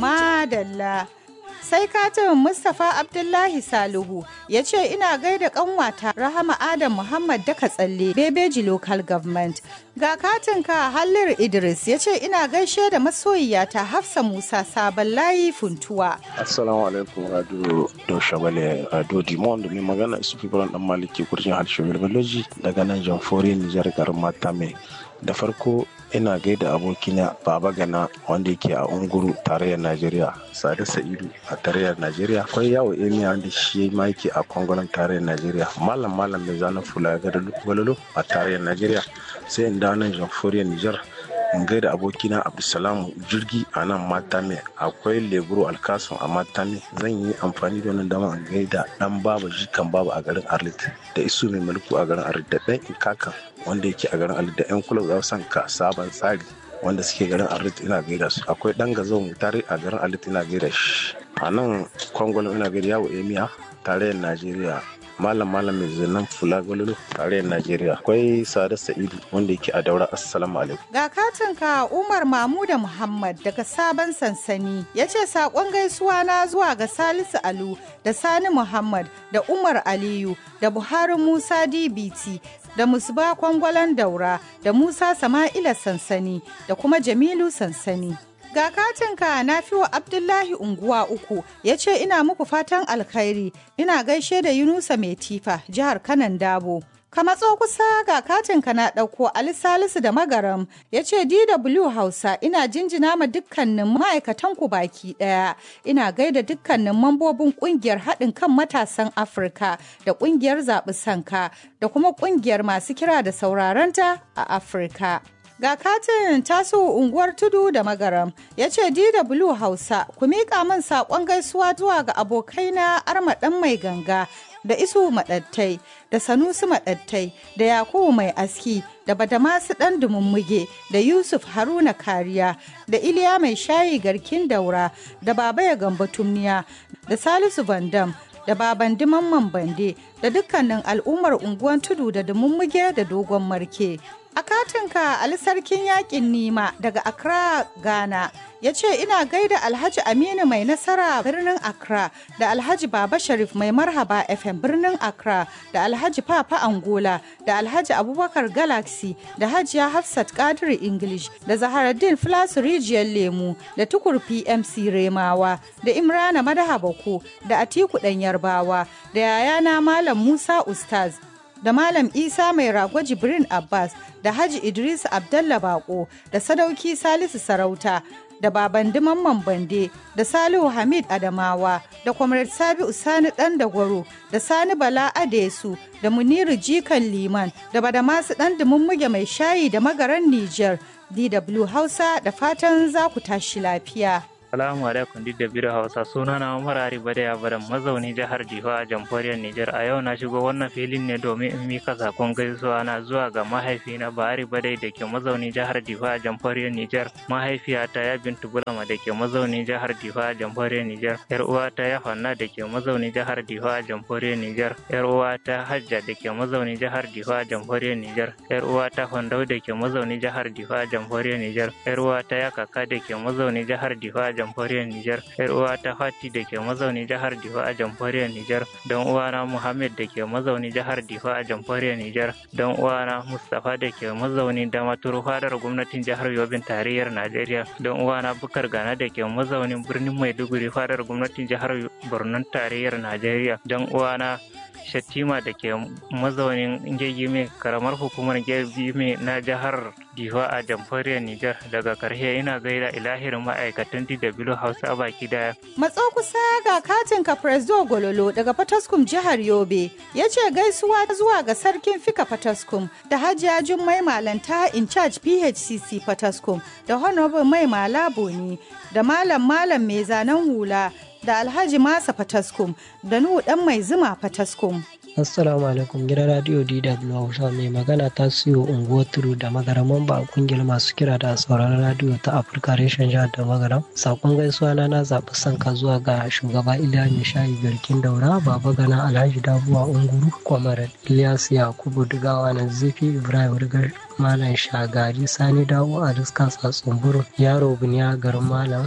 Madalla. Sai katin Mustapha Abdullahi Salihu ya ce ina gaida kanwata Rahama Adam Muhammad Daka Tsalle Bebeji Local Government. Ga katinka Hallir Idris ya ce ina gaishe da masoyiyata Hafsa Musa Sabon Layi Funtuwa. Assalamu alaikum Radio Dausha Bale Radio Dimon da mai magana Isufi Buran Dan Maliki kurjin harshe Biology daga nan Jamfori Nijar garin Matame. Da farko ina gaida abokina baba gana wanda yake a unguru tarayyar najeriya sade sa'idu a tarayyar najeriya akwai yawo emiya wanda shi ma yake a kwangonan tarayyar najeriya malam malam mai zanen fula ga gwalolo a tarayyar najeriya sai in dawo nan jamhuriyar nijar in gaida abokina abdulsalam jirgi a nan matame akwai leburo alkasun a matame zan yi amfani da wannan dama in gaida dan baba jikan baba a garin arlit da isu mai mulku a garin arlit da dan ikakan wanda yake a garin arlit da yan kula za san ka sabon tsari wanda suke garin arlit ina gaida su akwai dan gazo tare a garin arlit ina gaida shi a nan kwangwalon ina gaida yawo emiya tarayyar najeriya malam malam mai zanen fula gwalolo tarayyar najeriya akwai sada sa'idu wanda yake a daura assalamu alaikum Ga katinka Umar Mamuda Muhammad daga sabon sansani ya ce saƙon gaisuwa na zuwa ga Salisu Alu da Sani Muhammad da Umar Aliyu da Buhari Musa DBT da Musba Kwangwalan Daura da Musa Sama'ila Sansani da kuma Jamilu Sansani. Ga katinka na wa Abdullahi unguwa uku ya ce ina muku fatan alkhairi ina gaishe da Yunusa Mai Tifa jihar Kanan Dabo. Ka matso kusa ga katinka na ɗauko Ali Salisu da Magaram ya ce DW Hausa ina jinjina ma dukkanin ma'aikatanku baki ɗaya. Ina gaida dukkanin mambobin ƙungiyar haɗin kan matasan Afirka da ƙungiyar zaɓi sanka da kuma ƙungiyar masu kira da saurarenta a Afirka. Ga katin taso unguwar tudu da magaram ya ce DW Hausa ku miƙa min saƙon gaisuwa zuwa ga abokaina armaɗan mai ganga da isu maɗattai da sanusi maɗattai da yakubu mai aski da badamasu ɗan dumummuge da yusuf haruna kariya da iliya mai shayi garkin daura da baba ya gamba tumniya da salisu bandam da baban mamman bande da dukkanin al'ummar unguwan tudu da dumummuge da dogon marke A katinka Ali Sarkin Yakin Nima daga Accra, Ghana, ya ce ina gaida Alhaji Aminu mai nasara birnin Accra da Alhaji Baba Sharif mai marhaba FM birnin Accra da Alhaji Papa Angola da Alhaji Abubakar Galaxy da Hajiya Hafsat Kadiri English da Zaharaddin Flasu Rijiyar Lemu da Tukur PMC Remawa da Imrana Madaha Bako da Atiku Ɗan Yarbawa da yayana Malam Musa Ustaz da Malam Isa mai rago Jibrin Abbas da Haji Idris Abdallah Bako da Sadauki Salisu Sarauta da Baban Mamman Bande da Salihu Hamid Adamawa da Comrade Sabi Usani Dan Dagwaro da Sani Bala Adesu da Muniru Jikan Liman da Badamasu Dan Dumummuge mai shayi da magaran Nijar DW Hausa da fatan za ku tashi lafiya. Salamu alaikum duk da biro Hausa suna na Umar Ari Badaya Baran mazauni jihar Jifa a jamhuriyar Nijar a yau na shigo wannan filin ne domin in mika sakon gaisuwa na zuwa ga mahaifina Bahari Badai da ke mazauni jihar Jifa a jamhuriyar Nijar mahaifiyata ya Bintu Bulama da ke mazauni jihar Jifa a jamhuriyar Nijar yar uwata ya Fanna da ke mazauni jihar Jifa a jamhuriyar Nijar yar uwata Hajja da ke mazauni jihar Jifa a jamhuriyar Nijar yar uwata Fandau da ke mazauni jihar Jifa a jamhuriyar Nijar yar uwata ya Kaka da ke mazauni jihar Jifa a jamhuriyar Nijar, ‘yar uwa ta Fati da ke mazauni jihar Difa a jamhuriyar Nijar, don uwana Muhammad da ke mazauni jihar Difa a jamhuriyar Nijar, don uwana Mustapha da ke mazauni Damaturu fadar gwamnatin jihar Yobin tarayyar Najeriya, don uwana Bukar Gana da ke mazaunin birnin Maiduguri fadar gwamnatin jihar Borno tarayyar Najeriya, don uwana Shattima da ke mazaunin Gegime karamar hukumar Gegime na jihar Difa a jamhuriyar Nijar daga karshe ina gaida ilahirin ma'aikatan DW Hausa baki daya. Matso kusa ga katin Presdo Gololo daga Fataskum jihar Yobe ya ce gaisuwa zuwa ga sarkin Fika Fataskum da Hajiya Jummai Malanta in charge PHCC Fataskum da Honorable Mai Malaboni da Malam Malam mai zanen hula da Alhaji Masa Fataskum da Nuhu Dan Mai Zuma Fataskum. Assalamu alaikum gidan radio DW Hausa mai magana ta siyo unguwar turu da magaraman ba kungiyar masu kira da sauraron radio ta Afirka reshen jihar da magaram. Sakon gaisuwa na na zaɓi sanka zuwa ga shugaba Iliya Mishayi Garkin Daura, Baba Gana Alhaji Dabuwa Unguru, Kwamar Ilyas Yakubu Dugawa na Zifi Ibrahim Rigar Malam Shagari Sani Dawo a Riska Tsatsun Yaro Buniya Garin Malam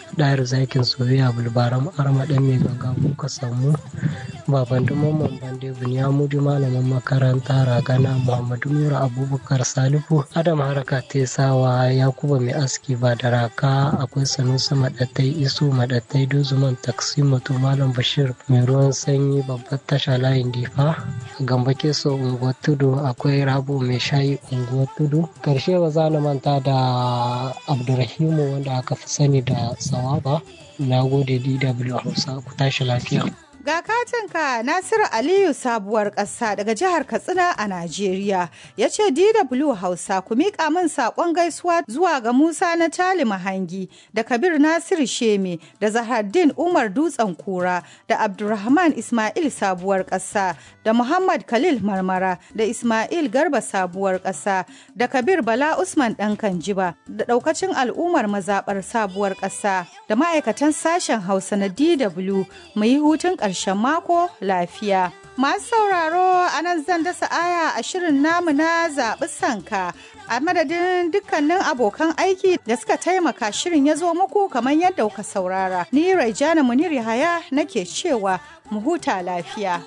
ɗayar zakin soyayya bulbaram arma ɗan mai ganga kuka samu baban mamman bande bunyamudu malamin makaranta ragana muhammadu nura abubakar salifu adam haraka tesawa yakuba mai aski ba da raka akwai sanusi maɗattai isu maɗattai dozuman taksi mutu malam bashir mai ruwan sanyi babbar tasha layin difa gamba keso unguwar tudu akwai rabu mai shayi unguwar tudu karshe ba za na manta da abdurrahimu wanda aka fi sani da sawaba na gode dw hausa ku tashi lafiya Ga katinka Nasiru Aliyu sabuwar ƙasa daga jihar Katsina a Najeriya ya ce DW Hausa ku miƙa min saƙon gaisuwa zuwa ga Musa na Tali Mahangi da Kabir Nasiru Sheme da Zahardin Umar Dutsen Kura da Abdulrahman Ismail sabuwar ƙasa da Muhammad Khalil Marmara da Ismail Garba sabuwar ƙasa da Kabir Bala Usman ɗan Kanjiba da ɗaukacin al'ummar mazaɓar sabuwar ƙasa da ma'aikatan sashen Hausa na DW mu yi hutun ƙarshen mako lafiya. Masu sauraro a nan zan dasa aya a shirin namu na zaɓi sanka a madadin dukkanin abokan aiki da suka taimaka shirin ya zo muku kamar yadda kuka saurara. Ni Raijana Munir Yahaya nake cewa mu huta lafiya.